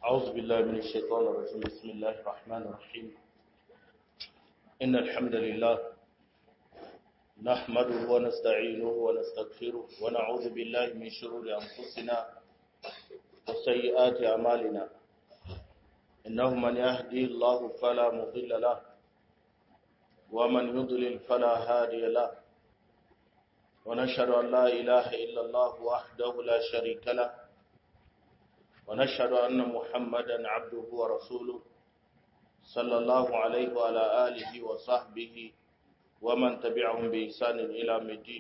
أعوذ بالله من الشيطان الرجيم بسم الله الرحمن الرحيم إن الحمد لله نحمده ونستعينه ونستغفره ونعوذ بالله من شرور أنفسنا وسيئات أعمالنا إنه من يهدي الله فلا مضل له ومن يضلل فلا هادي له ونشهد أن لا إله إلا الله وحده لا شريك له ونشهد أن محمدا عبده ورسوله صلى الله عليه وعلى آله وصحبه ومن تبعهم بإحسان إلى الدين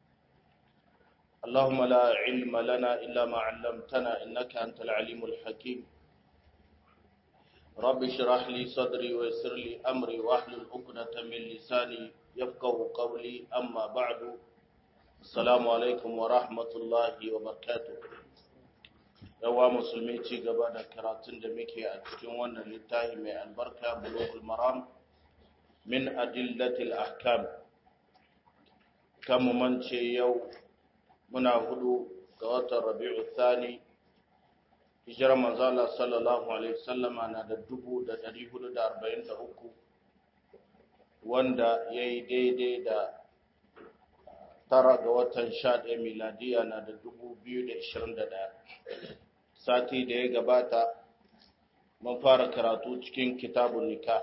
اللهم لا علم لنا إلا ما علمتنا إنك أنت العليم الحكيم رب اشرح لي صدري ويسر لي أمري واحلل عقدة من لساني يفقه قولي أما بعد السلام عليكم ورحمة الله وبركاته yawa musulmi ci gaba da karatun da muke a cikin wannan littafi mai albarka bulughul maram min adillatil ahkam kan mu mance yau muna hudu ga watan rabi'u thani hijirar manzala sallallahu alaihi wasallama na da dubu da dari hudu da arba'in da uku wanda ya yi daidai da tara ga watan sha ɗaya miladiya na da dubu biyu da ishirin da ɗaya sati da ya gabata mun fara karatu cikin kitabun nika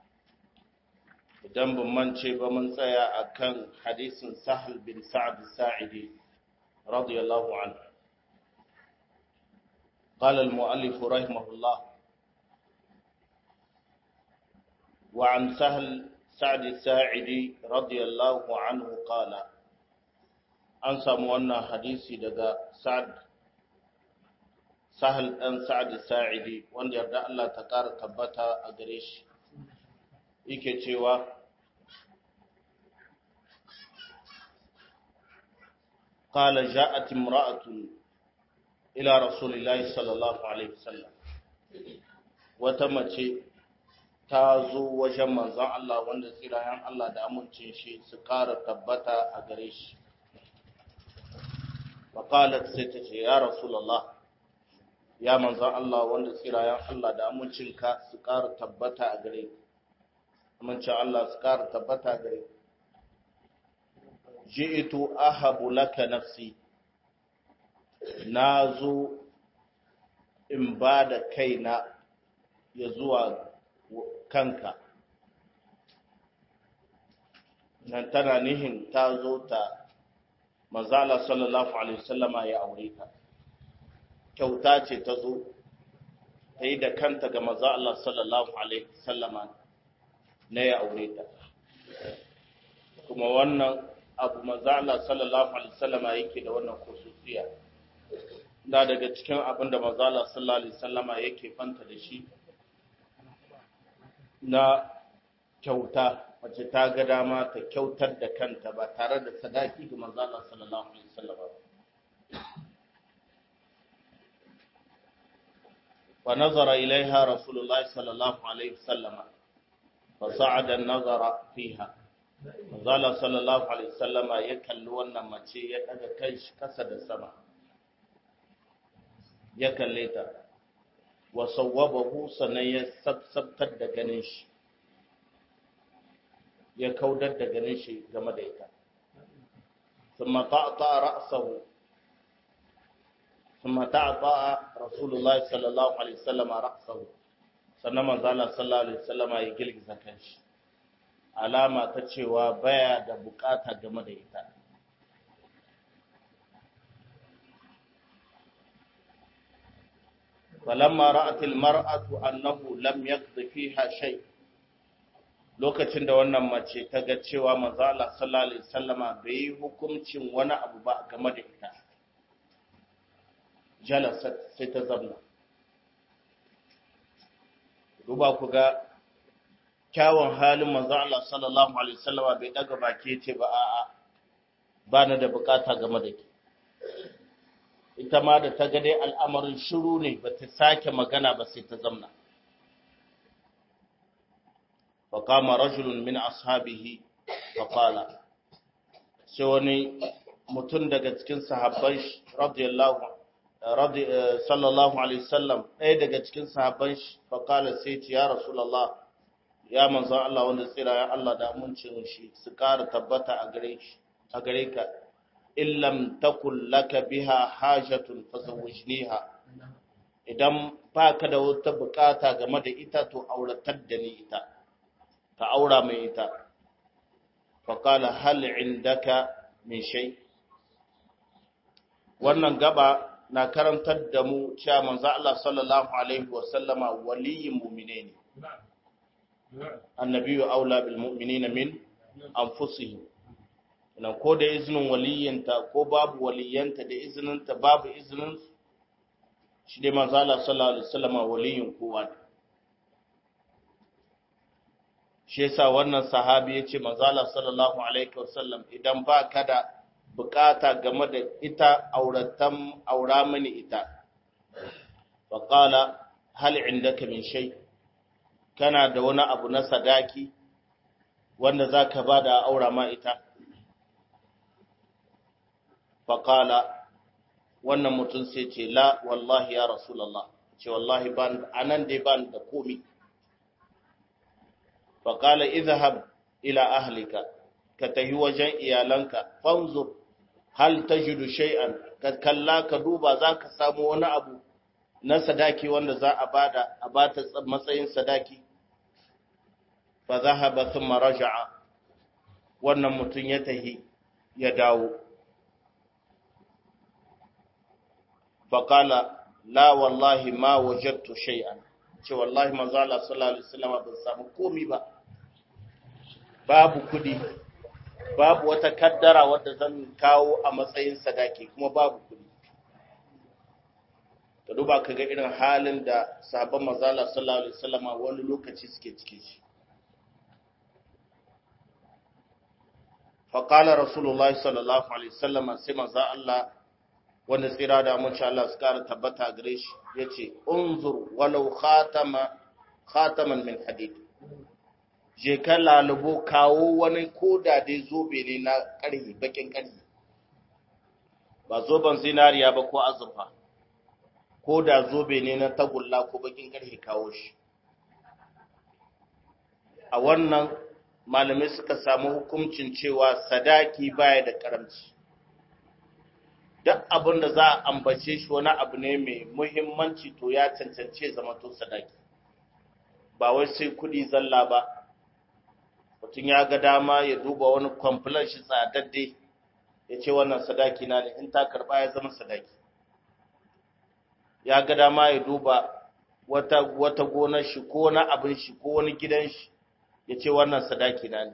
idan ban mance ba mun tsaya a kan hadisin sahal bin sa'ad sa'idi radiyallahu anhu قال المؤلف رحمه الله وعن سهل سعد الساعدي رضي الله عنه قال an samu wannan hadisi daga sa'ad sahal ɗan sa'ad sa'idi wanda yarda Allah ta ƙara tabbata a gare shi yake cewa qala ja'at imra'atun ila rasulillahi sallallahu alaihi wasallam wata mace ta zo wajen manzon Allah wanda tsirayen Allah da amincin shi su ƙara tabbata a gare shi faƙalat sai ta ce ya rasulallah ya manzan Allah wanda tsirayen Allah da amincinka su ƙara tabbata a gare amincin Allah su ƙara tabbata a gare ji'itu ahabu laka nafsi na zo in ba da kaina ya zuwa kanka nan tana nihin ta zo ta manzala sallallahu alaihi wasallama ya aure ta kyauta ce ta zo ta yi da kanta ga maza Allah sallallahu alaihi wasallama na ya aure ta kuma wannan abu maza Allah sallallahu alaihi wasallama yake da wannan khususiya da daga cikin abin da maza Allah sallallahu alaihi wasallama yake fanta da shi na kyauta mace ta ga dama ta kyautar da kanta ba tare da sadaki ga manzo Allah sallallahu alaihi wasallam fa nazara ilaiha rasulullahi sallallahu alaihi wasallam fa sa'ada an-nazara fiha manzo Allah sallallahu alaihi wasallam ya kalli wannan mace ya daga kai shi kasa da sama ya kalle ta wa sawwabahu sanan ya sabsabtar da ganin shi ya kaudar da ganin shi game da ita ثم طأطأ رأسه ثم طأطأ رسول الله صلى الله عليه وسلم رأسه sannan manzala sallallahu alaihi wasallama ya girgiza kanshi alama ta cewa baya da bukata game da ita falamma ra'at almar'atu annahu lam yaqdi fiha shay' lokacin da wannan mace ta ga cewa manzo Allah sallallahu alaihi wasallama bai yi hukuncin wani abu ba game da ita jalasat sai ta zamna duba ku ga kyawun halin manzo Allah sallallahu alaihi wasallama bai daga baki ce ba a'a ba na da bukata game da ke ita ma da ta ga dai al'amarin shiru ne ba ta sake magana ba sai ta zamna فقام رجل من أصحابه فقال سوني متن daga cikin sahabbai radiyallahu sallallahu alaihi wasallam ɗaya daga cikin sahabban shi faƙala sai ce ya rasulallah ya manzan Allah wanda tsira ya Allah da amincin shi su ƙara tabbata a gare shi a gare ka illam takul laka biha hajatun fazawwijniha idan ba ka da wata bukata game da ita to auratar da ni ita ka aura mai ita faƙala hal indaka min shay wannan gaba na karantar da mu cewa manzo Allah sallallahu alaihi wa sallama waliyin mu'mine ne annabiyyu aula bil mu'minina min anfusihim nan ko da izinin waliyinta ko babu waliyanta da izininta babu izinin shi dai manzo Allah sallallahu alaihi wa sallama waliyin kowa ne shi yasa wannan sahabi yace manzo Allah sallallahu alaihi wa sallam idan ba ka da bukata game da ita auratan aura mini ita faƙala hal indaka min shay kana da wani abu na sadaki wanda zaka bada aura ma ita faƙala wannan mutum sai ce la wallahi ya rasulullah ce wallahi ban anan dai ban da komi faƙala idhhab ila ahlika ka tahi wajen iyalanka fanzur hal tajidu shay'an ka kalla ka duba zaka samu wani abu na sadaki wanda za a bada a bata matsayin sadaki fa zahaba thumma raja'a wannan mutun ya tahi ya dawo fa qala la wallahi ma wajadtu shay'an ce wallahi manzo Allah sallallahu alaihi wasallam ban samu komai ba babu kudi babu wata kaddara wadda zan kawo a matsayin sadaki kuma babu kudi ka duba ka ga irin halin da sahabban mazala sallallahu alaihi wasallam wani lokaci suke cike shi faƙala rasulullahi sallallahu alaihi wasallam sai manzo Allah wanda tsira da mun Allah su kara tabbata gare shi yace unzur walau khatama khataman min hadid je ka lalubo kawo wani koda dai zobe ne na ƙarhi bakin ƙarhi ba zoben zinariya ba ko azurfa ko da zobe ne na tagulla ko bakin ƙarhi kawo shi a wannan malamai suka samu hukuncin cewa sadaki baya da karamci duk abin da za a ambace shi wani abu ne mai muhimmanci to ya cancance zama to sadaki ba wai sai kuɗi zalla ba mutum ya ga dama ya duba wani kwamfulan shi tsadadde ya ce wannan sadaki na ne in ta karba ya zama sadaki ya ga dama ya duba wata wata gonar shi ko wani abin shi ko wani gidan shi ya ce wannan sadaki na ne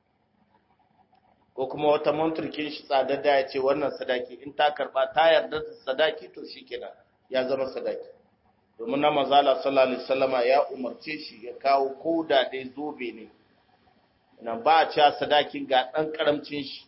ko kuma wata manturkin shi tsadadda ya ce wannan sadaki in ta karba ta yarda da sadaki to shi kenan ya zama sadaki domin na mazala sallallahu alaihi wasallama ya umarce shi ya kawo koda dai zobe ne nan ba a cewa sadakin ga ɗan ƙaramcin shi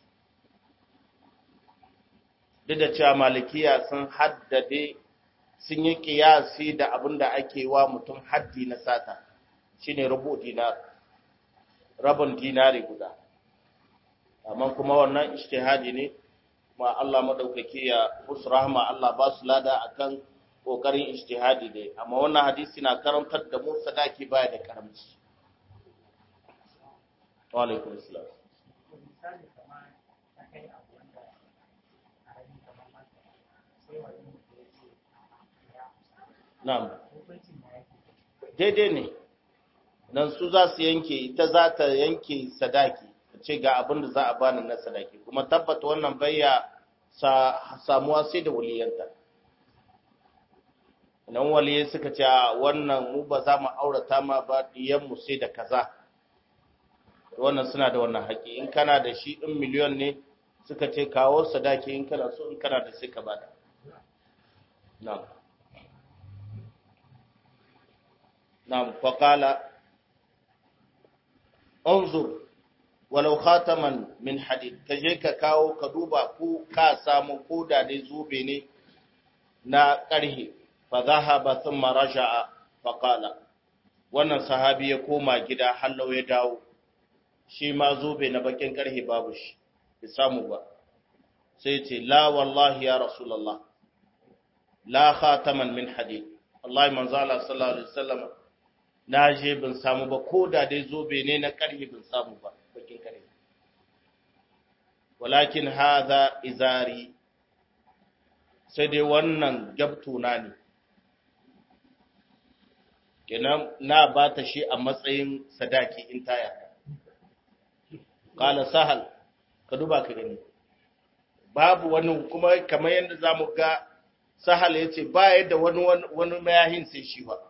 duk da cewa malikiya sun haddade sun yi ƙiyasi da abin da ake wa mutum haddi na sata shine rubu dinar rabin dinari guda amma kuma wannan ishtihadi ne ma Allah madaukaki ya musu rahma Allah ba su lada akan kokarin ishtihadi ne amma wannan hadisi na karantar da mu sadaki baya da karamci wa alaikum assalam na'am daidai ne nan su za su yanke ita za ta yanke sadaki ce ga abin da za a bani na sadaki kuma tabbata wannan bayya samuwa sai da waliyanta nan waliye suka ce wannan mu ba za mu aurata ma ba mu sai da kaza wannan suna da wannan haƙi in kana da shi in miliyon ne suka ce kawo sadaki in kana so in kana da sai ka bada na'am na'am faqala unzur walau khataman min hadid ka je ka kawo ka duba ko ka samu ko da dai zobe ne na ƙarhe fa zahaba thumma raja'a fa qala wannan sahabi ya koma gida hallau ya dawo shi ma zobe na bakin ƙarhe babu shi bai samu ba sai ce la wallahi ya rasulullah la khataman min hadid wallahi manzo Allah sallallahu alaihi wasallam na je bin samu ba ko da dai zobe ne na karhi bin samu ba bakin karhi walakin hadha izari sai dai wannan gabtuna ne kenan na ba ta shi a matsayin sadaki in taya kala sahal ka duba ka gani babu wani kuma kamar yadda za mu ga sahal ya ce ba yadda wani wani mayahin sai shi ba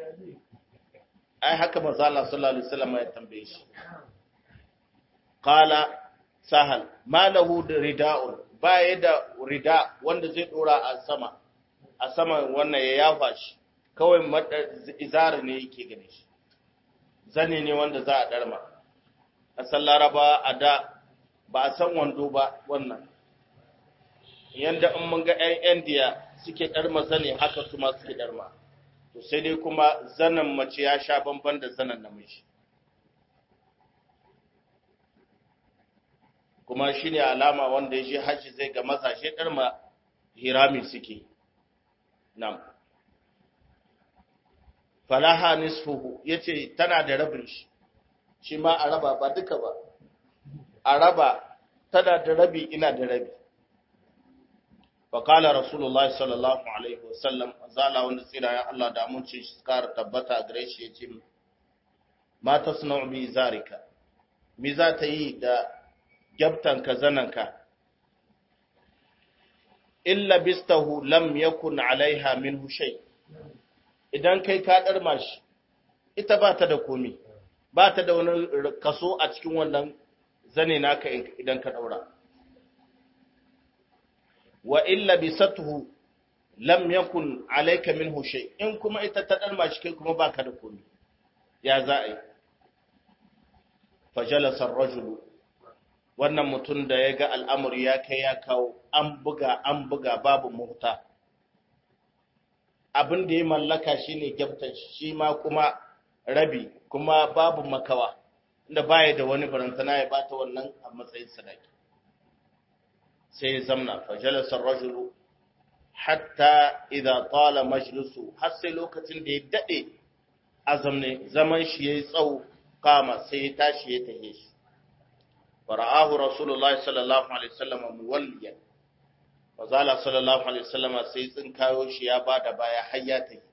ai haka maza Allah sallallahu alaihi wasallam ya tambaye shi kala sahal ma lahu rida'un ba yadda rida wanda zai dora a sama a sama wannan ya yafa shi kawai izari ne yake gane shi zane ne wanda za a darma a san laraba a da ba a san wando ba wannan yanda in mun ga 'yan indiya suke darma zane haka su ma suke darma to sai dai kuma zanen mace ya sha bamban da zanen namiji kuma shi ne alama wanda ya je hajji zai ga mazashe darma hirami suke nan falaha nisfuhu yace tana da rabin shi shi ma a raba ba duka ba a raba tana da rabi ina da rabi fa qala rasulullahi sallallahu alaihi wasallam zala wanda tsira ya Allah da amince shi kar tabbata gare shi yace ma tasna'u bi zarika mi za ta yi da gyabtanka zananka illa bistahu lam yakun alaiha minhu shay' idan kai ka ɗarma shi, ita ba ta da komi, ba ta da wani kaso a cikin wannan zane naka idan ka ɗaura. Wa illa bi satuhu lam yakun alaika min hushe, in kuma ita ta ɗarma shi kai kuma ba ka da komi, ya za a yi. Fajalasar rajulu, wannan mutum da ya ga al'amuri ya kai ya kawo, an buga, an buga babu muhta. abin da ya mallaka shi ne gyabtan shi ma kuma rabi kuma babu makawa inda baya da wani barantana ya bata wannan a matsayin sadaki sai ya zamna fajalasar rajulu hatta idza tala majlisu har sai lokacin da ya dade azamne zaman shi yayi tsawo kama sai ya tashi ya tahe shi fara'ahu rasulullahi sallallahu alaihi wasallam muwalliyan Mazala sallallahu Alaihi wasallama sai tsinkayo shi ya ba da baya hayyata yi,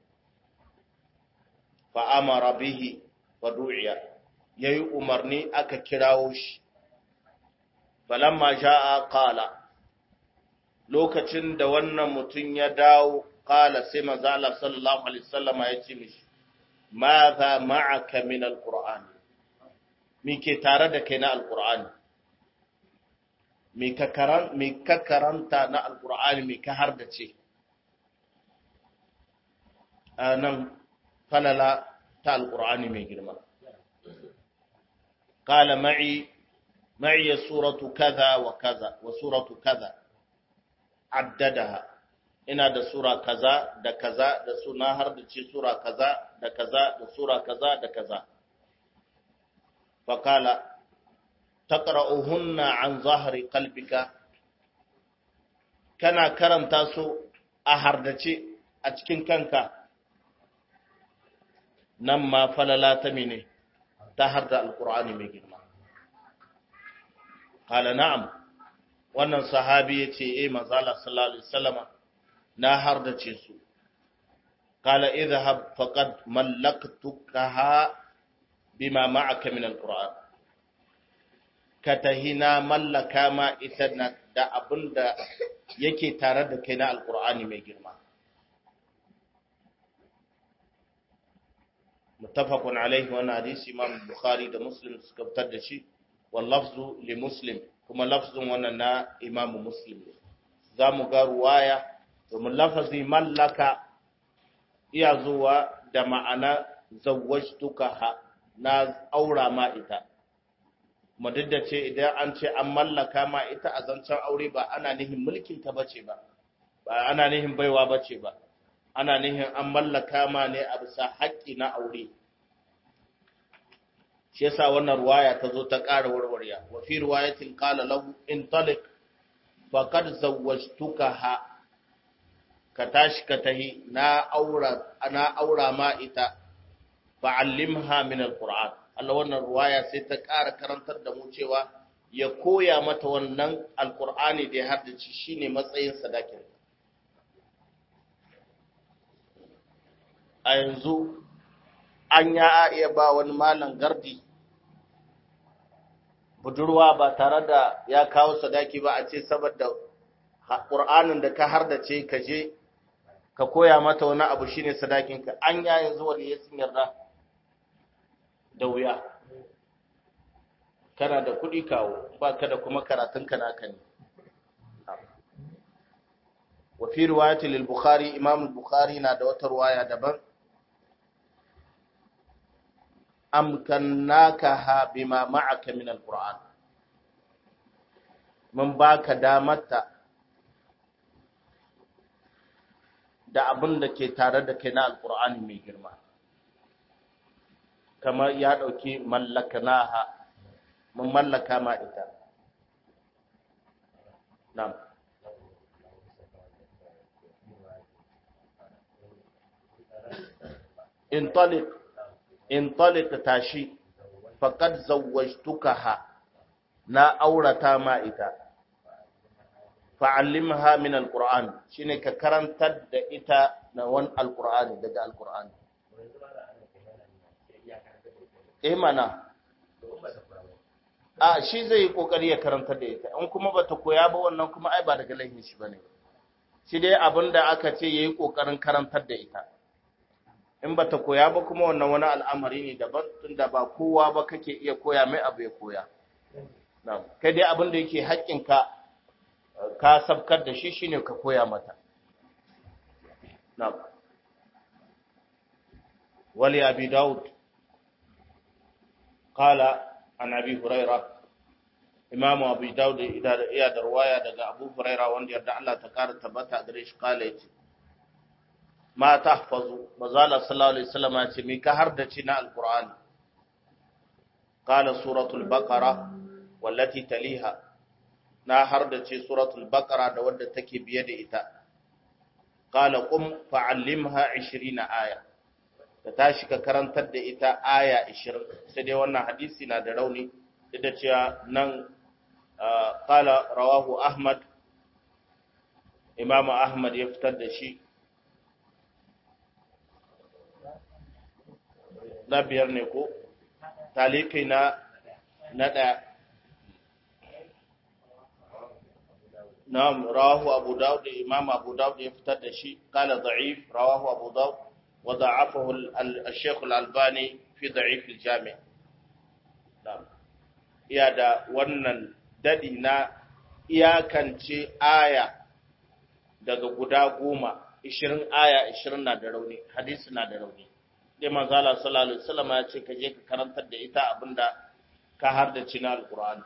fa'amara bihi wa du'iya, ya yi umarni aka kirawo shi, falamma ja'a ƙala, lokacin da wannan mutum ya dawo ƙala sai mazala sallallahu Alaihi wasallama ya ce mishi, ma za ma'aka min al-Qur'ani, mi ke tare da kai na al-Qur'ani. me ka karanta na alkur'ani me ka har da ce a nan falala ta alkur'ani mai girma kala ma'i ma'i suratu kaza wa kaza wa suratu kaza addadaha ina da sura kaza da kaza da suna har da ce sura kaza da kaza da sura kaza da kaza fakala taqra'uhunna an zahri qalbika kana karanta su a hardace a cikin kanka nan ma falala ta mene ta harda alqur'ani mai girma qala na'am wannan sahabi yace eh manzo Allah sallallahu alaihi wasallama na hardace su qala idhhab faqad mallaktukaha bima ma'aka min alqur'an ka tahi na mallaka ma ita da abin da yake tare da kai na alkur'ani mai girma muttafaqun alaihi wa hadisi imam bukhari da muslim suka fitar da shi wal lafzu li muslim kuma lafzun wannan na imam muslim za mu ga ruwaya domin lafazi mallaka iya zuwa da ma'ana zawwajtuka na aura ma ita mu duk da ce idan an ce an mallaka ma ita a zancen aure ba ana nihin mulkin ta bace ba ba ana nihin baiwa bace ba ana nihin an mallaka ma ne a bisa haƙƙi na aure shi yasa wannan ruwaya ta zo ta ƙara warwarya wa fi riwayatin qala lahu in talik faqad zawwajtukaha ka tashi ka tahi na aura na aura ma ita fa'allimha min alquran Allah wannan ruwaya sai ta ƙara karantar da mu cewa ya koya mata wannan alqur'ani da ya haddace shine matsayin sadakin a yanzu an ya iya ba wani malam gardi budurwa ba tare da ya kawo sadaki ba a ce saboda ƙur'anin da ka hardace ka je ka koya mata wani abu shine sadakinka an ya yanzu wani ya sun yarda da wuya kana da kuɗi kawo ba ka da kuma karatunka naka ne wa fi riwayati lil bukhari imam bukhari na da wata riwaya daban amkannakaha bima ma'aka min alquran mun baka damarta da abin da ke tare da kai na alqur'ani mai girma kamar ya dauki mallakanaha mun mallaka ma ita na'am intaliq intaliq tashi faqad zawwajtukaha na aurata ma ita fa'allimha min alquran shine ka karantar da ita na wan alqur'ani daga alqur'ani eh mana a shi zai yi kokari ya karantar da ita in kuma bata koya ba wannan kuma ai ba daga laifin shi bane shi dai abinda aka ce yayi kokarin karantar da ita in ba ta koya ba kuma wannan wani al'amari ne daban tunda ba kowa ba kake iya koya mai abu ya koya kai dai abin da yake haƙƙinka ka sabkar da shi shine ka koya mata wali abi daud qala an abi huraira imam abi daud iya da ruwaya daga abu huraira wanda yarda Allah ta kara tabbata gare shi kala yace ma tahfazu mazala sallallahu alaihi wasallam ce me ka har da ci na alqur'ani qala suratul baqara wallati taliha na har da ce suratul baqara da wadda take biye da ita qala qum fa'allimha 20 aya da tashi ka karantar da ita aya 20 sai dai wannan hadisi na da rauni da cewa nan qala rawahu ahmad imamu ahmad ya fitar da shi na biyar ne ko talikai na na ɗaya na'am rawahu abu daud imam abu daud ya fitar da shi kala da'if rawahu abu daud wa da'afahu al-shaykh al-albani fi da'if al-jami' na'am iya da wannan dadi na iyakance aya daga guda goma 20 aya 20 na da rauni hadisi na da rauni dai manzo Allah sallallahu alaihi wasallam ya ce ka je ka karantar da ita abinda ka har da cina alqur'ani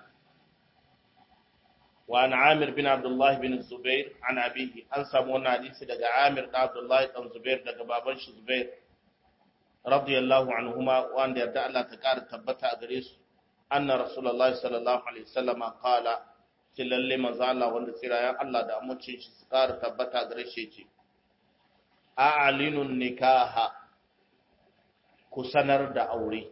wa an Amir bin Abdullah bin Zubair an abihi an samu wannan hadisi daga Amir da Abdullah dan Zubair daga baban shi Zubair radiyallahu anhuma wanda yarda Allah ta kara tabbata a gare su anna rasulullahi sallallahu alaihi wasallam qala tilalle manzo Allah wanda tsirayen Allah da amincin shi su kara tabbata a gare shi ce a'linun nikaha ku sanar da aure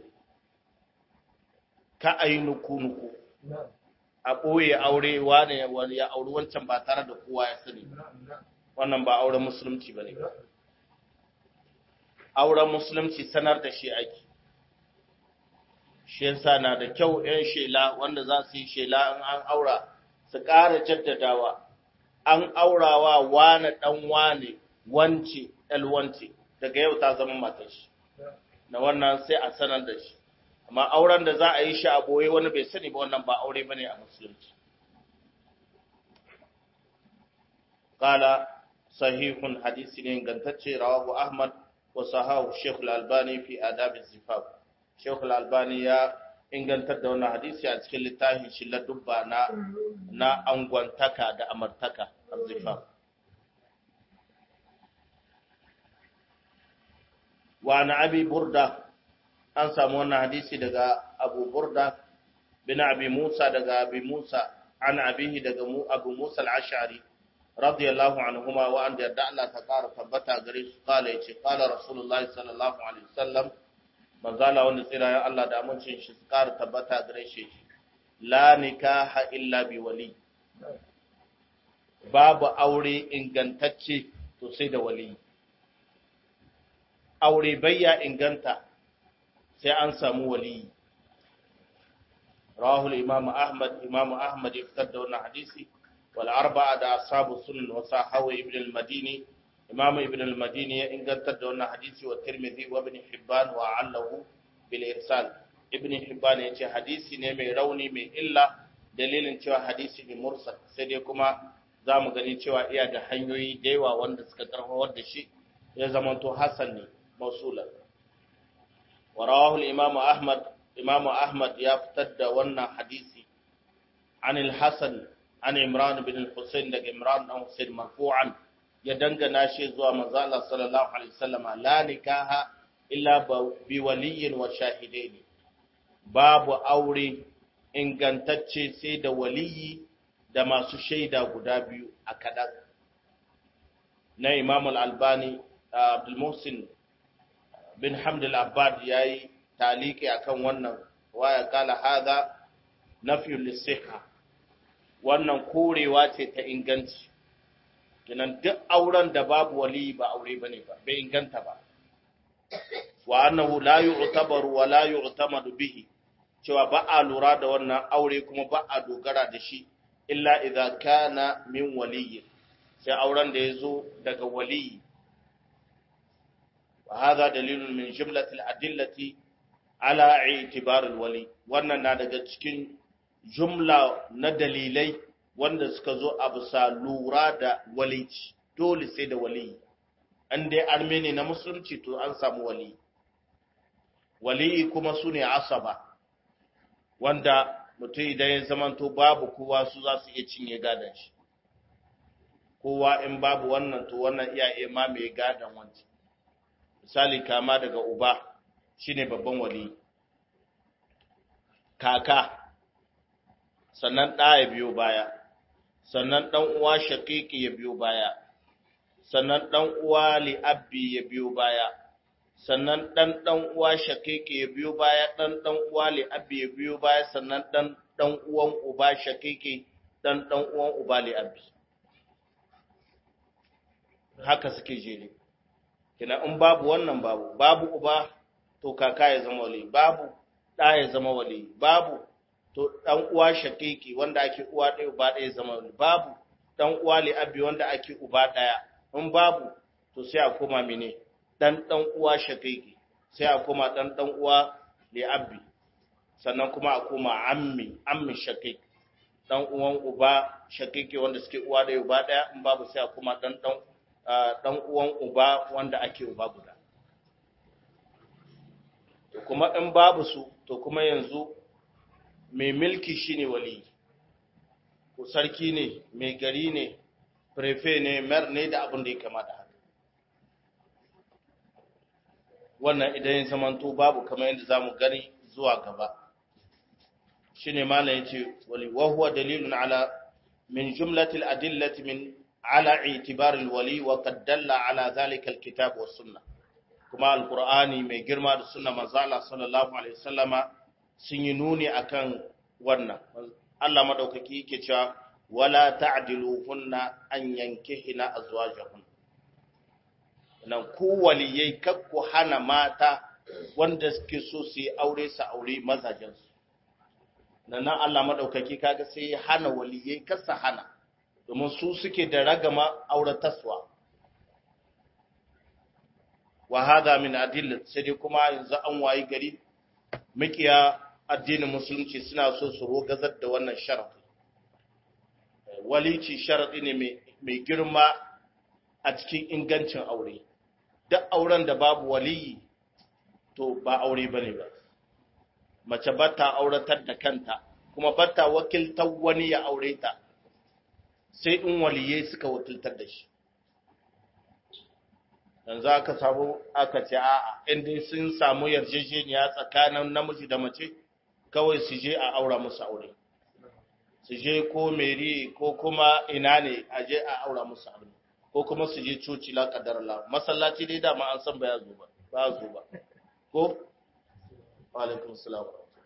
ka a yi nuku-nuku a ɓoye aure wane ya auri wancan ba tare da kowa ya sani wannan ba auren musulunci ba ne auren musulunci sanar da shi ake shi yasa na da kyau 'yan shela wanda za su yi shela in an aura su ƙara jaddadawa an aurawa wane ɗan wane wance ɗalwance daga yau ta zama matashi na wannan sai a sanar da shi amma auren da za a yi shi a boye wani bai sani ba wannan ba aure bane a musulunci qala sahihun hadisi ne gantacce rawahu ahmad wa sahahu shaykh al-albani fi adab az-zifaf shaykh al-albani ya ingantar da wannan hadisi a cikin littafin shi ladubba na na angwantaka da amartaka az-zifaf wa na abi burda an samu wannan hadisi daga abu burda bin abi musa daga abi musa an abihi daga mu abu musa al-ash'ari radiyallahu anhuma wa an yarda Allah ta ƙara tabbata gare su kala yace kala rasulullahi sallallahu alaihi wasallam manzala wanda tsira ya Allah da amincin shi su ƙara tabbata gare shi la nikaha illa bi wali babu aure ingantacce to sai da wali aure bayya inganta sai an samu wali rahul imam ahmad imam ahmad ya fitar da wannan hadisi wal arba'a da ashabu sunan wa sahawi ibn al-madini imam ibn al-madini ya inganta da wannan hadisi wa tirmidhi wa ibn hibban wa allahu bil irsal ibn hibban ya ce hadisi ne mai rauni mai illa dalilin cewa hadisi ne mursal sai dai kuma za mu gani cewa iya da hanyoyi da yawa wanda suka karfawar da shi ya zamanto hasan ne mausulan wa rawahu imam ahmad imam ahmad ya fitar da wannan hadisi an al-hasan an imran bin al-husayn daga imran dan husayn marfu'an ya dangana shi zuwa manzo Allah sallallahu alaihi wasallam la nikaha illa bi waliyyin wa shahidaini babu aure ingantacce sai da waliyi da masu shaida guda biyu a kaɗan na imam al-albani abdulmusin bin hamdul abbad ya yi taliki a kan wannan waya kala haza na lisiha wannan korewa ce ta inganci kinan duk auren da babu wali ba aure ba ne ba bai inganta ba wa annahu la yu'tabaru wa la yu'tamadu bihi cewa ba a lura da wannan aure kuma ba a dogara da shi illa idza kana min waliyyi sai auren da yazo daga waliyi wa hadha dalilun min jumlati al-adillati ala i'tibar al-wali wannan na daga cikin jumla na dalilai wanda suka zo a bisa lura da walici dole sai da waliyi an dai armeni na musulunci to an samu waliyi waliyi kuma sune asaba wanda mutum idan ya zamanto babu kowa su za su iya cinye gadon shi kowa in babu wannan to wannan iya iya mamaye gadon wancan misali kama daga uba shine babban wali kaka sannan ɗa ya biyo baya sannan ɗan uwa shakiki ya biyo baya sannan ɗan uwa li'abbi ya biyo baya sannan ɗan ɗan uwa shakeke ya biyo baya ɗan ɗan uwa li'abbi ya biyo baya sannan ɗan ɗan uwan uba shakeke ɗan ɗan uwan uba li'abbi haka suke jere kina in babu wannan babu babu uba to kaka ya zama wali babu ɗa ya zama wali babu to ɗan uwa shakeke wanda ake uwa ɗaya uba ɗaya zama wali babu ɗan uwa li'abbi wanda ake uba ɗaya in babu to sai a koma mene dan dan uwa shaqiqi sai a koma dan dan uwa li abbi sannan kuma a koma ammi ammi shaqiq dan uwan uba shaqiqi wanda suke uwa da uba daya in babu sai a koma dan dan dan uwan uba wanda ake uba guda to kuma in babu su to kuma yanzu mai milki shine wali ko sarki ne mai gari ne prefe ne mer ne da abin da ya kamata haka wannan idan ya zamanto babu kamar yadda zamu gani zuwa gaba shine malam yace wali wa huwa dalilun ala min jumlatil adillati min ala i'tibar alwali wa qad dalla ala zalika alkitab was sunnah kuma alqur'ani mai girma da sunna manzo Allah sallallahu alaihi wasallama sun yi nuni akan wannan Allah madaukaki yake cewa wala ta'diluhunna an yankihina azwajahun nan ku waliyai kakku hana mata wanda suke so su yi aure su aure mazajensu nan nan Allah madaukaki kaga sai ya hana waliyai kasa hana domin su suke da ragama aurataswa wa hada min adillat sai dai kuma yanzu an wayi gari mikiya addinin musulunci suna so su rogazar da wannan sharafi walici sharaɗi ne mai girma a cikin ingancin aure duk auren da babu waliyi to ba aure ba ne ba mace ba ta auratar da kanta kuma ba ta wakiltar wani ya aure ta sai in waliyai suka wakiltar da shi yanzu aka samu aka ce a'a inda sun samu yarjejeniya tsakanin namiji da mace kawai su je a aura musu aure su je ko meri ko kuma ina ne a je a aura musu armi ko kuma su je coci la kadar la masallaci dai dama an san ba ya zo ba ba ya zo ba ko wa alaikum salam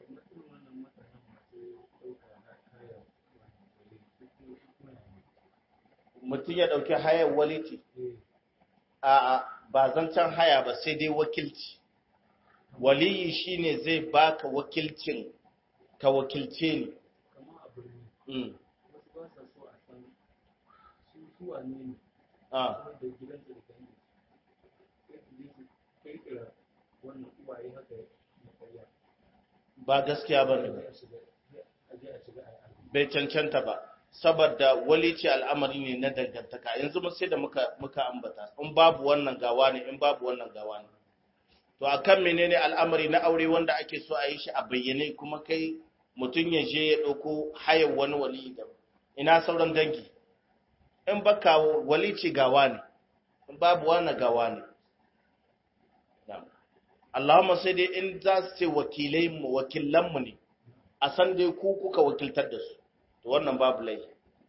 mutum ya dauki hayar waliti a ba zancen haya ba sai dai wakilci waliyi shine zai baka wakilcin ka wakilce ni kama a birni mm. wasu ba sa so a san su su wane ne ah. kuma da gidansu da dangi sai su je su kirkira wannan uwaye haka na ƙarya ba gaskiya ba ne sai a shiga a je a shiga a yi arziki bai cancanta ba saboda walici al'amari ne na dangantaka yanzu mun sai da muka muka ambata in babu wannan gawa ne in babu wannan gawa ne to akan menene al'amari na aure wanda ake so a yi shi a bayyane kuma kai mutum ya je ya ɗauko hayar wani wali da ina sauran dangi in baka walici gawa ne in babu wannan gawa ne Na'am. Allahumma sai dai in za su ce wakilai mu wakilan mu ne a san dai ku kuka wakiltar da su to wannan babu laifi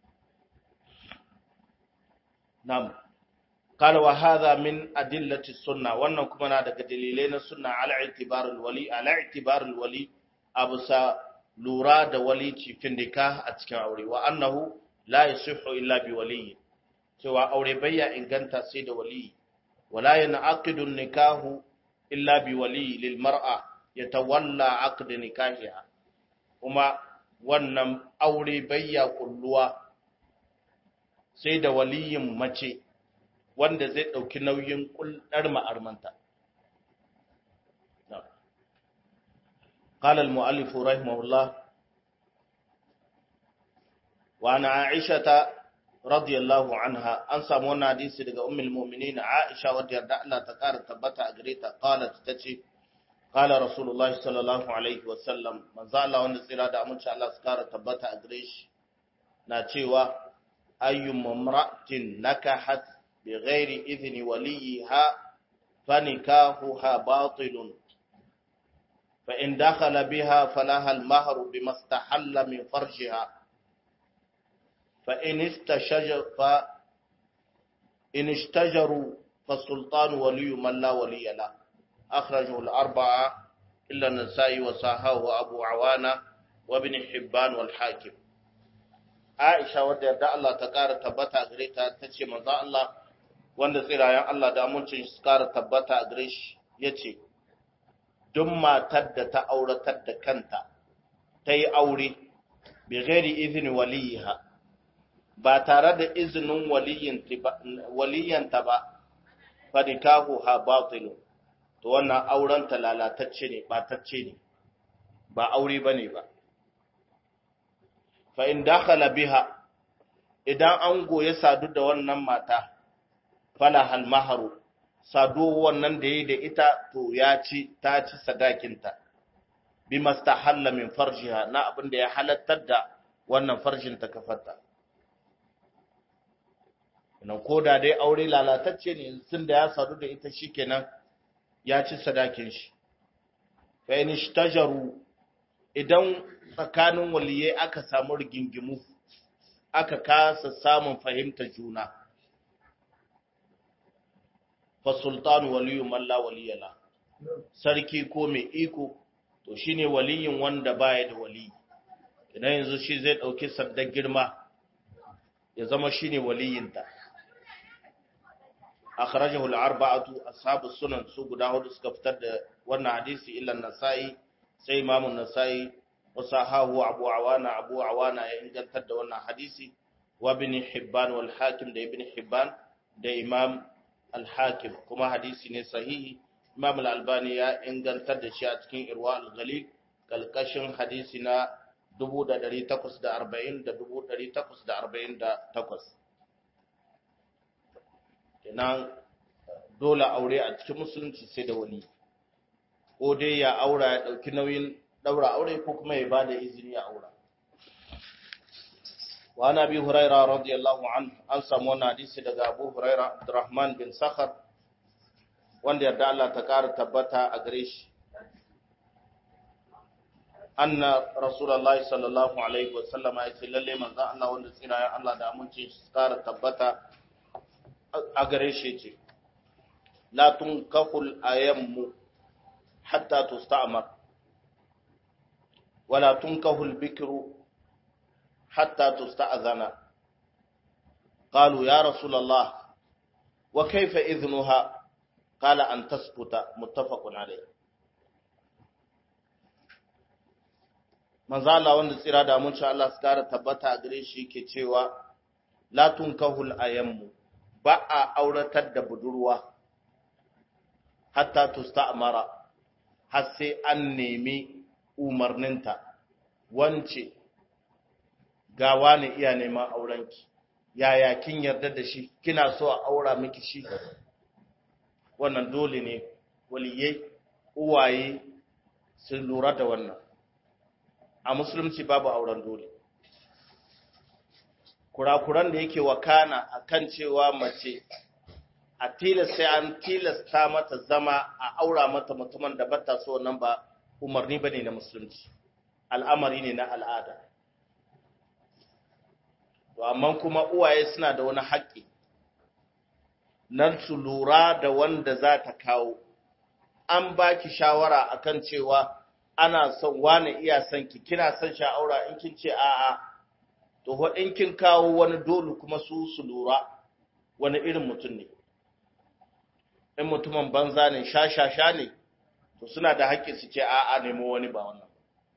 nam قال وهذا من أدلة السنة wannan kuma na daga dalilai na sunna ala i'tibar al-wali ala i'tibar al-wali abusa lura da wali cikin nikah a cikin aure wa annahu la yasihu illa bi wali cewa aure bayya inganta sai da wali wala yanqidu nikahu illa bi wali lil mar'a yatawalla aqd nikahiha kuma wannan aure bayya kulluwa sai da waliyin mace wanda zai ɗauki nauyin ƙulɗar ma'armanta. قال المؤلف رحمه الله وعن عائشة رضي الله عنها أنسى مونا حديث daga أم المؤمنين عائشة ودي الله تقار تبتا أجريتا قالت تتي قال رسول الله صلى الله عليه وسلم من ذا الله wanda tsira da aminci Allah su kara tabbata a gare shi na cewa ayyu mamra'atin nakahat bighairi idhni waliha fanikahuha batilun fa in dakhala biha falaha al-mahr bima istahalla min farjiha fa in istashaja fa in ishtajaru فالسلطان ولي من لا ولي له أخرجه الأربعة إلا النسائي وصححه أبو عوانة وابن حبان والحاكم Aisha wadda yarda Allah ta ƙara tabbata a gare ta ta ce manzo Allah wanda tsirayen Allah da amincin su ƙara tabbata a gare shi ya ce, Duk matar da ta auratar da kanta ta yi aure, bi gairi izini waliyiha, ba tare da izinin waliyanta ba, fadikahu ha batilu, to wannan aurenta lalatacce ne, ɓatacce ne, ba aure ba ne ba. fa in dakhala biha idan an goye sadu da wannan mata fala hal maharu sadu wannan da yayi da ita to ya ci ta ci sadakinta bi mastahalla min farjiha na abin da ya halattar da wannan farjin ta kafarta nan koda dai aure lalatacce ne sun da ya sadu da ita shikenan ya ci sadakin shi fa in ishtajaru idan tsakanin waliyai aka samu rigingimu aka kasa samun fahimta juna fa sultanu waliyu man la waliyala sarki ko mai iko to shine waliyin wanda baya da wali idan yanzu shi zai dauki sandar girma ya zama shine waliyinta akhrajahu al-arba'atu ashabu sunan su guda hudu suka fitar da wannan hadisi illa an-nasa'i sai imamu an-nasa'i wasahahu abu awana abu awana ya ingantar da wannan hadisi wa ibn hibban wal hakim da ibn hibban da imam al hakim kuma hadisi ne sahihi imam al albani ya ingantar da shi a cikin irwa al ghalib kalkashin hadisi na 1840 da 1848 kenan dole aure a cikin musulunci sai da wali ko dai ya aura ya dauki nauyin daura aure ko kuma ya bada izini a aura wa nabi huraira radiyallahu anhu an samu wannan hadisi daga abu huraira abdurrahman bin sakhar wanda yarda Allah ta kara tabbata a gare shi anna rasulullahi sallallahu alaihi wasallama ya ce lalle manzon Allah wanda tsira ya Allah da amince shi kara tabbata a gare shi ce la tunkahul ayammu hatta tusta'mar wala tunkahul bikru hatta tusta'zana qalu ya rasulullah wa kayfa idhnuha qala an taskuta muttafaqun alayh manzo Allah wanda tsira da mun Allah su kara tabbata a gare shi yake cewa la tunkahul ayammu ba a auratar da budurwa hatta tusta'mara har sai an nemi umarninta wance gawa ne iya neman aurenki yaya kin yarda da shi kina so a aura miki shi wannan dole ne waliyai uwaye su lura da wannan a musulunci babu auren dole kurakuran da yake wakana akan cewa mace a tilas sai an tilasta mata zama a aura mata mutumin da bata so nan ba umarni bane na musulunci al'amari ne na al'ada to amma kuma uwaye suna da wani haƙƙi nan su lura da wanda za ta kawo an baki shawara akan cewa ana son wani iya son ki kina son sha'aura in kin ce a'a to ho in kin kawo wani dole kuma su su lura wani irin mutum ne in mutumin banza ne sha-sha-sha ne to suna da haƙƙi su ce a'a nemo wani ba wannan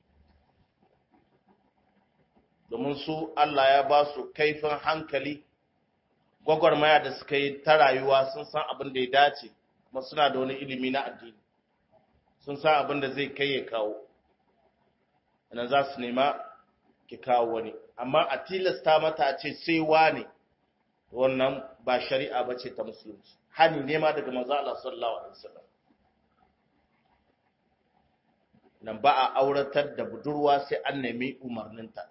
domin su Allah ya ba su kaifin hankali gwagwarmaya da suka yi ta rayuwa sun san abin da ya dace kuma suna da wani ilimi na addini sun san abin da zai kai ya kawo nan za su nema ki kawo wani amma a tilasta mata a ce sai wane wannan ba shari'a ba ce ta musulunci hani nema daga manzo Allah sallallahu alaihi wasallam nan ba a auratar da budurwa sai an nemi umarninta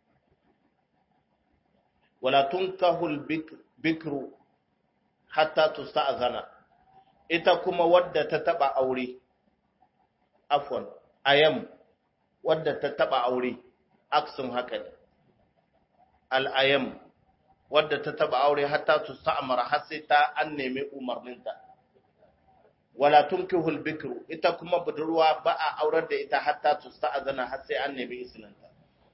wala tunkahul bikru hatta tusta'zana ita kuma wadda ta taba aure afwan ayam wadda ta taba aure aksun haka ne al-ayam wadda ta taba aure hatta tusta'mara har sai ta an nemi umarninta wala tunkihul bikru ita kuma budurwa ba a aurar da ita hatta tusta'zana har sai an nemi izininta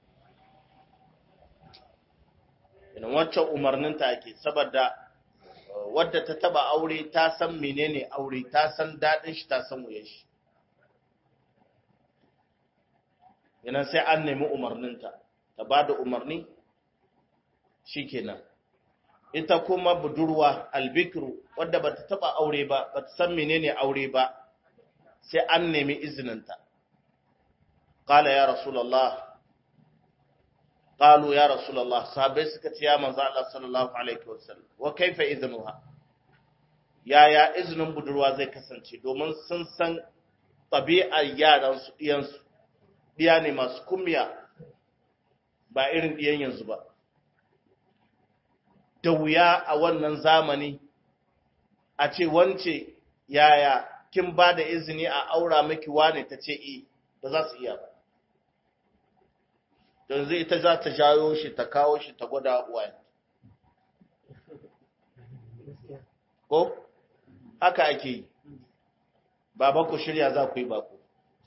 ina wancan umarninta ake saboda wadda ta taba aure ta san menene aure ta san dadin shi ta san wuyan shi ina sai an nemi umarninta ta bada umarni shikenan ita kuma budurwa albikru wadda bata taba aure ba bata san menene aure ba sai an nemi izininta qala ya rasulullah qalu ya rasulullah sahabbai suka ce ya manzo Allah sallallahu alaihi wasallam wa kaifa idnuha yaya izinin budurwa zai kasance domin sun san tabi'ar yaran su diyan su diya ne masu kumya ba irin diyan yanzu ba da wuya a wannan zamani a ce wance yaya kin ba da izini a aura miki wane ta ce e ba za su iya ba don zai ita za ta jayo shi ta kawo shi ta gwada uwaye ko haka ake yi baba ku shirya za ku yi bako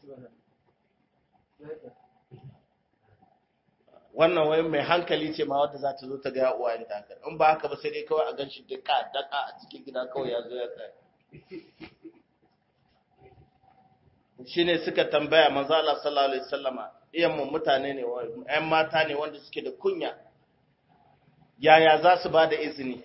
wannan wai mai hankali ce ma wadda za ta zo ta gaya uwayen ta haka in ba haka ba sai dai kawai a gan shi duka daka a cikin gida kawai ya zo ya tsaye shi ne suka tambaya manzo Allah sallallahu alaihi wasallama iyan mu mutane ne ƴan mata ne wanda suke da kunya yaya za su ba da izini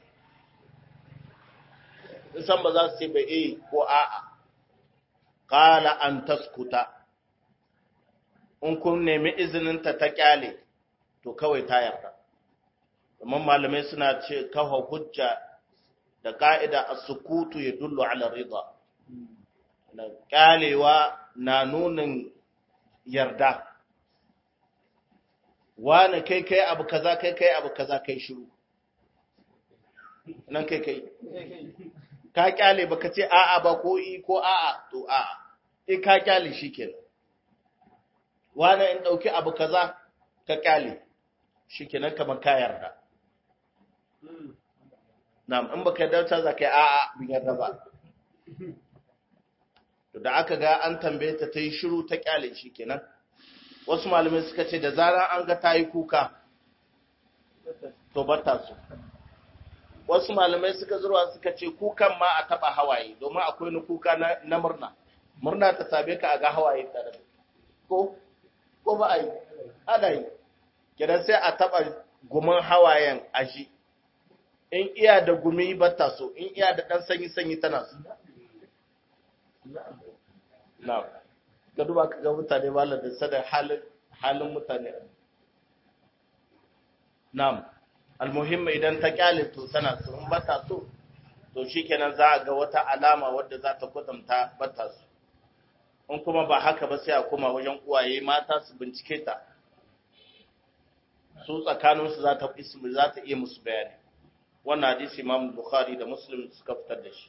san ba za su ce ba eh ko a'a qala an taskuta in kun nemi izinin ta ta kyale to kawai ta yarda kuma malamai suna ce kawo hujja da ka'ida as-sukutu yadullu ala rida na kyalewa na nunin yarda wani kai kai abu kaza kai kai abu kaza kai shiru nan kai kai ka kyale baka ce a'a ba ko i ko a'a to a'a in ka kyale shikenan wani in ɗauki abu kaza ka kyale shi kenan kamar ka yarda na'am in baka yarda ta zaka yi a'a bin yarda ba to da aka ga an tambaye ta ta yi shiru ta kyale shi kenan wasu malamai suka ce da zarar an ga ta yi kuka to bata su wasu malamai suka zurwa suka ce kukan ma a taba hawaye domin akwai ni kuka na murna murna ta sabe ka a ga hawaye tare da ko ko ba a yi ana yi kidan sai a taba gumin hawayen a shi in iya da gumi bata so in iya da dan sanyi sanyi tana so na'am ka duba ka ga mutane malam da sada halin halin mutane na'am almuhimma idan ta kyale to tana so in bata so to shikenan za a ga wata alama wadda za ta kwatanta bata so in kuma ba haka ba sai a koma wajen uwaye mata su bincike ta su tsakaninsu za ta za ta iya musu bayani wannan hadisi Imam Bukhari da Muslim suka fitar da shi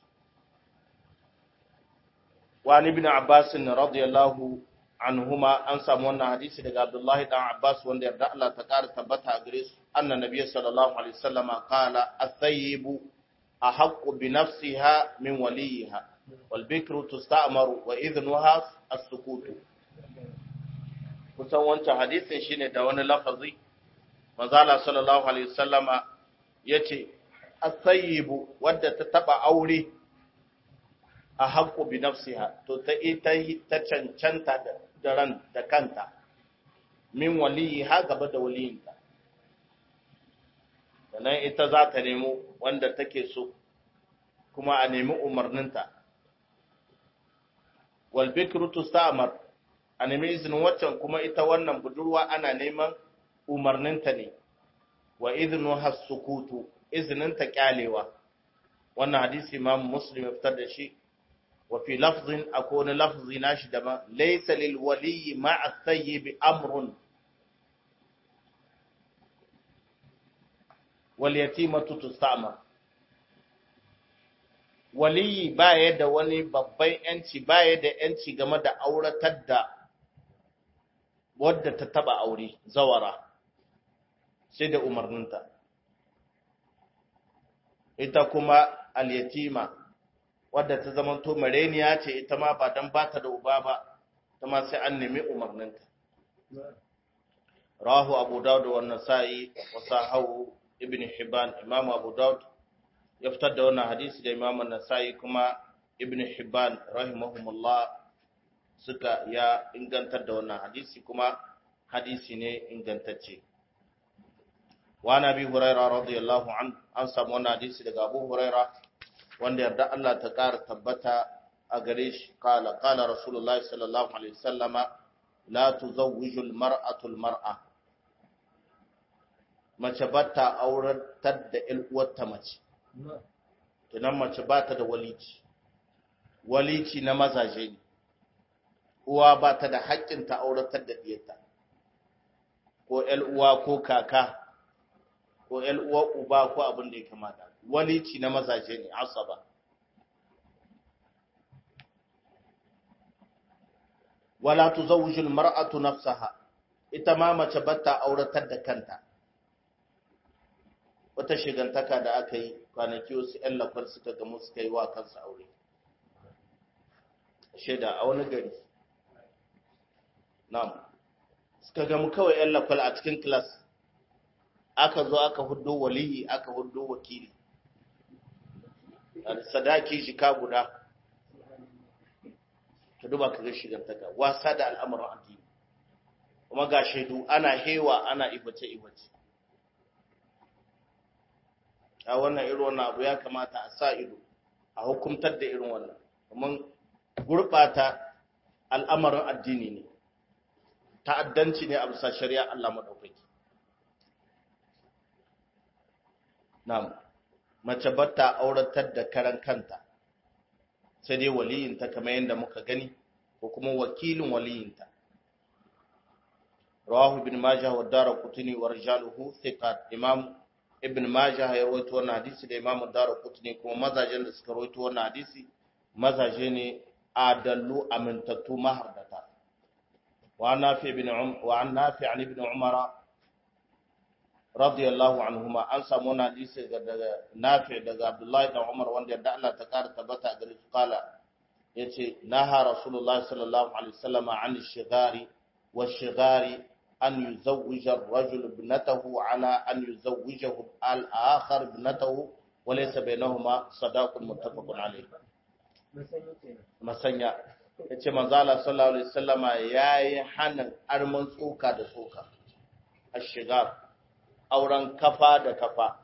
wa ibn Abbas radiyallahu anhuma an samu wannan hadisi daga Abdullah dan Abbas wanda yarda Allah ta kara tabbata a gare su anna nabiy sallallahu alaihi wasallam qala at-tayyibu ahaqqu bi nafsiha min waliha wal bikru tusta'maru wa idhnuha as-sukut kusan wancan hadisin shine da wani lafazi manzo Allah sallallahu alaihi wasallama yace at-tayyibu wadda ta taba aure a haƙƙo bi nafsiha to ta ita ta cancanta da ran da kanta min waliyi ha gaba da waliyinta sannan ita za ta nemo wanda take so kuma a nemi umarninta wal bikru tusta'mar a nemi izinin waccan kuma ita wannan budurwa ana neman umarninta ne wa idnu hasukutu izininta kyalewa wannan hadisi imam muslim ya fitar da shi وفي لفظ أكون لفظ ناشد ما ليس للولي مع الثيب أمر واليتيمة تستعمر waliyi ba ya da wani babban ‘yanci ba ya da ‘yanci game da auratar da wadda ta taba aure zawara sai da umarninta ita kuma al-yatima wadda ta zama to mareniya ce ita ma ba dan bata da uba ba ta ma sai an nemi umarninta rahu abu daud wa nasa'i wa sahahu ibn hibban imam abu daud ya fitar da wannan hadisi da imam nasa'i kuma ibn hibban rahimahumullah suka ya ingantar da wannan hadisi kuma hadisi ne ingantacce wa nabi hurairah radiyallahu an an samu wannan hadisi daga abu hurairah wanda yarda Allah ta ƙara tabbata a gare shi kala kala rasulullahi sallallahu alaihi wasallama la tuzawwiju almar'atu almar'a mace bata auratar da ƴan uwarta mace tunan mace bata da walici walici na mazaje ne uwa bata da haƙƙin ta auratar da diyarta ko ƴan uwa ko kaka ko ƴan uwa uba ko abin da ya kamata walici na mazaje ne asaba wala tuzawwiju almar'atu nafsaha ita ma mace bata auratar da kanta wata shigantaka da aka yi kwanaki wasu ƴan lafar suka gamu suka yi wa kansu aure shaida a wani gari na'am suka gamu kawai ƴan lafal a cikin class aka zo aka hudo waliyi aka hudo wakili sadaki shika guda ka duba ka ga shigantaka wasa da al'amuran addini kuma ga shaidu ana hewa ana ibace ibace a wannan irin wannan abu ya kamata a sa ido a hukumtar da irin wannan kuma gurbata al'amarin addini ne ta'addanci ne a bisa shari'a Allah madaukaki na'am mace batta auratar da karan kanta sai dai waliyinta kamar yadda muka gani ko kuma wakilin waliyinta rawahu ibn majah wa daraqutni wa rijaluhu thiqat imam ibn majah ya rawaito wannan hadisi da imam daraqutni kuma mazajen da suka rawaito wannan hadisi mazaje ne adallu amintattu mahardata wa nafi ibn um wa an nafi an ibn umara radiyallahu anhuma an samu wani hadisi daga nafi daga abdullahi dan umar wanda yadda Allah ta kara tabbata a gare su kala yace naha rasulullahi sallallahu alaihi wasallam an shigari wa shigari an yuzawwija ar-rajul ibnatahu ala an yuzawwijahu al-akhar ibnatahu wa laysa bainahuma sadaqun muttafaqun alayh masanya yace manzo Allah sallallahu alaihi wasallama yayi hanan arman tsoka da tsoka ash-shigar auren kafa da kafa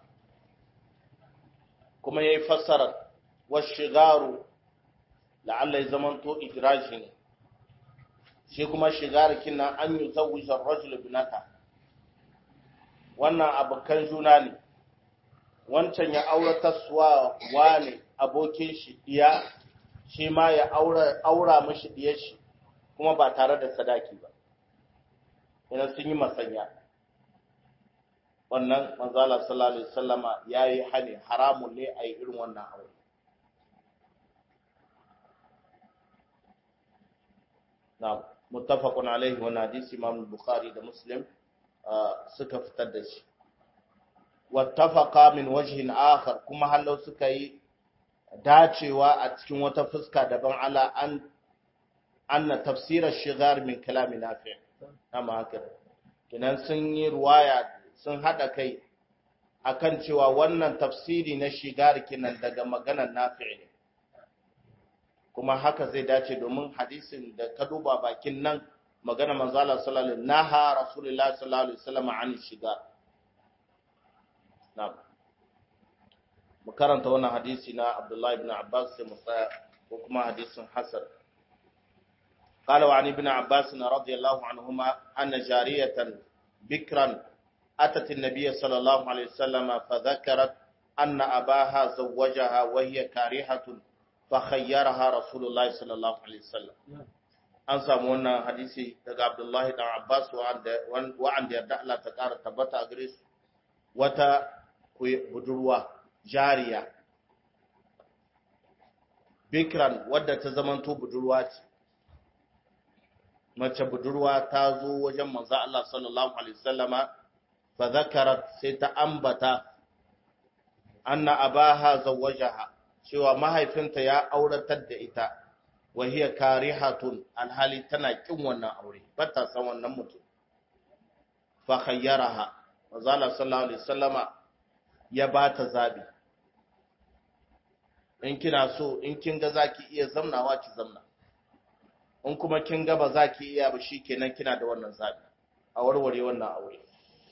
kuma ya yi fassarar washigaru la'alla ya zamanto idraji ne shi kuma shigar kina an yi zawujar rajul binata wannan abokan juna ne wancan ya aurata suwa wane abokin shi diya shi ma ya aura mashi diyar shi kuma ba tare da sadaki ba yana sun yi masanya wannan manzala sallallahu alaihi wasallama yayi hani haramun ne a yi irin wannan aure na muttafaqun alaihi wa hadisi imam bukhari da muslim suka fitar da shi wattafaqa min wajhin akhar kuma hallau suka yi dacewa a cikin wata fuska daban ala an anna tafsirar shigar min kalami nafi amma haka kinan sun yi ruwaya sun haɗa kai akan cewa wannan tafsiri na shigar kinan daga maganar nafi' ne kuma haka zai dace domin hadisin da ka duba bakin nan magana manzala sallallahu alaihi naha rasulullahi sallallahu alaihi wasallam an shiga na'am mu karanta wannan hadisi na Abdullah ibn Abbas sai mu tsaya ko kuma hadisin Hasan قال وعن ابن عباس رضي الله عنهما أن جارية بكرا أتت النبي صلى الله عليه وسلم فذكرت أن أباها زوجها وهي كارهة فخيرها رسول الله صلى الله عليه وسلم an samu wannan hadisi daga Abdullahi dan Abbas wa'anda yarda Allah ta ƙara tabbata a gare su wata budurwa jariya bikran wadda ta zamanto budurwa ce mace budurwa ta zo wajen manzo Allah sallallahu alaihi wasallama fa zakarat sai ta ambata anna abaha zawwajaha cewa mahaifinta ya auratar da ita wa hiya karihatun alhali tana kin wannan aure bata san wannan mutum fa khayyaraha manzo Allah sallallahu alaihi wasallama ya bata zabi in kina so in kin ga zaki iya zamnawa ki zamna in kuma kin ga ba za ki iya ba shikenan kina da wannan zabi a warware wannan aure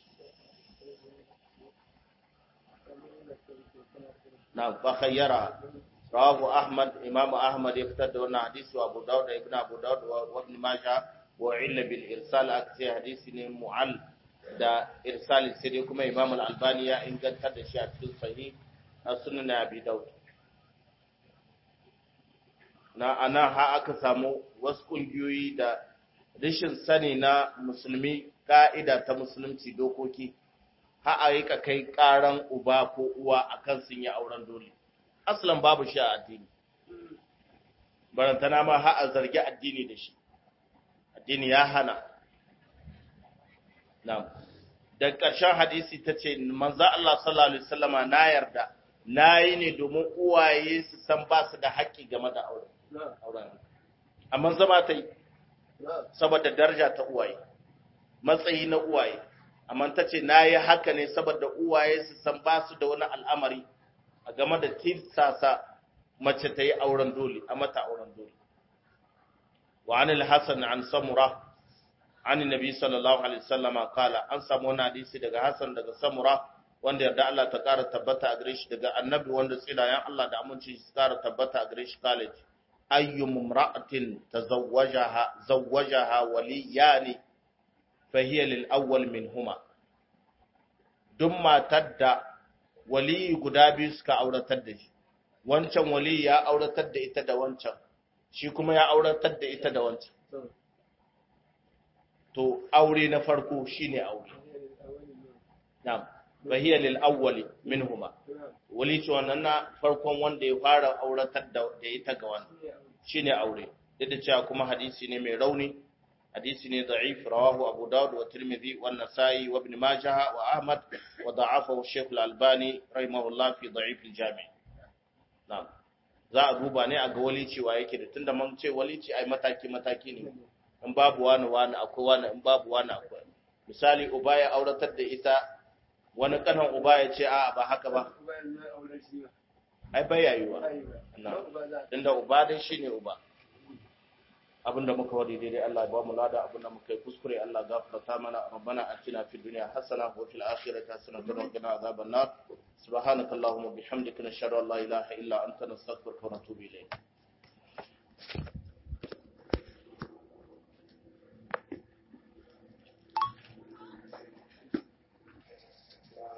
na fa khayyara rawahu ahmad imam ahmad ya fitar da wannan hadisi wa abu dawud da ibn abu dawud wa ibn majah wa illa bil irsal aksi hadisi ne mu'al da irsal sai dai kuma imam al-albani ya inganta da shi a cikin sahih na sunan abi dawud na ana ha aka samu wasu ƙungiyoyi da rashin sani na musulmi ka'ida ta musulunci dokoki ha a yi ka kai ƙaran uba ko uwa akan sun yi auren dole aslan babu shi a addini barantana ma ha a zargi addini da shi addini ya hana na da ƙarshen hadisi ta ce manzo Allah sallallahu alaihi wasallama na yarda na yi ne domin uwaye su san ba su da haƙƙi game da aure auren amma zama ta yi saboda daraja ta uwaye matsayi na uwaye amma ta ce na yi haka ne saboda uwaye su san ba su da wani al'amari a game da tirsasa mace ta yi auren dole a mata auren dole wa an al-hasan an samura an nabi sallallahu alaihi wasallama kala an samu wani hadisi daga hasan daga samura wanda yarda Allah ta kara tabbata a gare shi daga annabi wanda tsilayen Allah da aminci su kara tabbata a gare shi college ayyum imra'atin tazawwajaha zawwajaha waliyani fa hiya lil awwal minhuma duk matar da waliyi guda biyu suka auratar da shi wancan waliyi ya auratar da ita da wancan shi kuma ya auratar da ita da wancan to aure na farko shine aure na'am fa hiya lil awwal minhuma wali ce wannan na farkon wanda ya fara auratar da ita ga wannan shine aure duk da cewa kuma hadisi ne mai rauni hadisi ne da'if rawahu abu daud wa tirmidhi wa an-nasa'i wa ibn majah wa ahmad wa da'afahu shaykh al-albani rahimahullah fi da'if al-jami' na'am za a duba ne a ga walici wa yake da tunda mun ce walici ai mataki mataki ne in babu wani wani akwai wani in babu wani akwai misali uba ya auratar da ita wani kanan uba ya ce a ba haka ba ai bai yayuwa tunda uba dai shine uba abinda muka wadi daidai Allah ya ba mu lada abinda muka yi kuskure Allah gafarta mana rabbana atina fid dunya hasana wa fil akhirati hasana wa qina adhaban nar subhanakallahumma bihamdika nashhadu an la ilaha illa anta nastaghfiruka wa natubu ilayk